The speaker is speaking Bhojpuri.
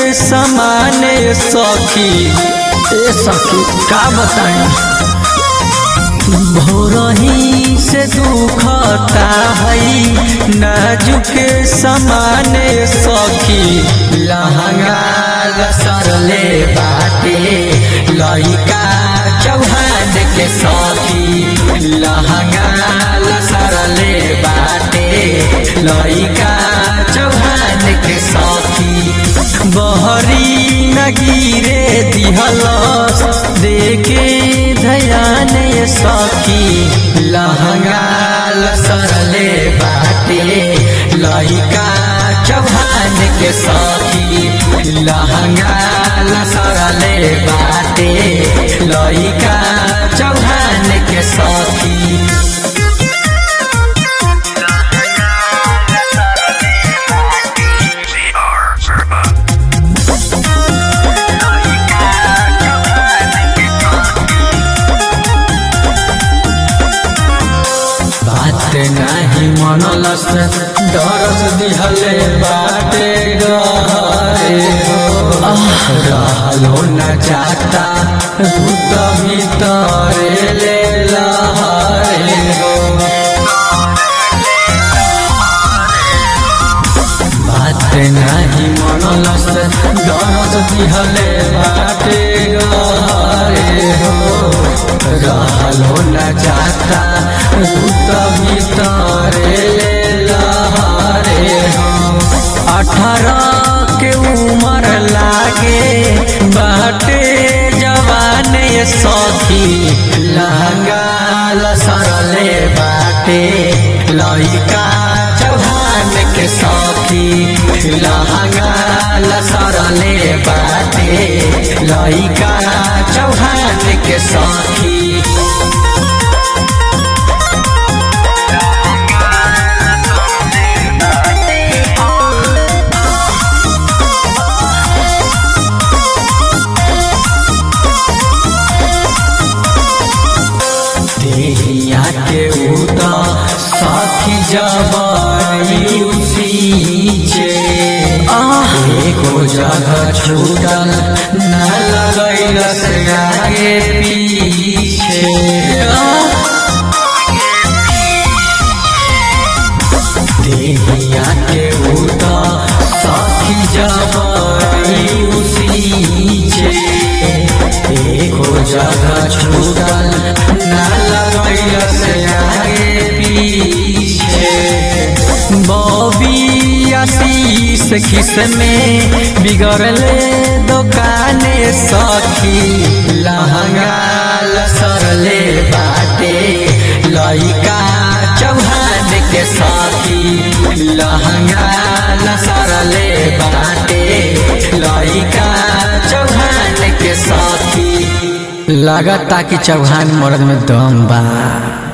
समान सखी ए सखी का बताएं भोरही से दुखता है नाजुक समान सखी लहंगा लसरले बाटे लइका चौहान के सखी लहंगा लसरले बाटे लइका चौहान के सखी बहरी न गिरे दिहलस देखे धयान सखी लहंगा लसरले बाटे लइका चौहान के सखी लहंगा लसरले बाटे लइका चौहान के सखी बात नाही मनलस दरस दिहले बाटे गए हो रहलो न जाता भूत भीतर ले लहरे हो बात नाही मनलस दरस दिहले बाटे गए हो रहलो न जाता भूत भीतर ले लहरे हो अठारह के उम्र लागे बाटे जवान सखी लहंगा लसरले बाटे लइका चौहान के सखी लहंगा लसरले बाटे लइका चौहान के सखी देहिया के उदा साथी जबाई उसीचे एको जगह छूटल न लगैलस आगे पीछे देहिया के उदा साथी जबाई उसीचे एको जगह छूटल न लगैलस आगे पीछे बॉबी आशीष किस में बिगड़ले दुकाने सखी लहंगा लसरले बाटे लइका चौहान के सखी लहंगा लसरले बाटे लइका चौहान के सखी लागता कि चौहान मर्द में दम बा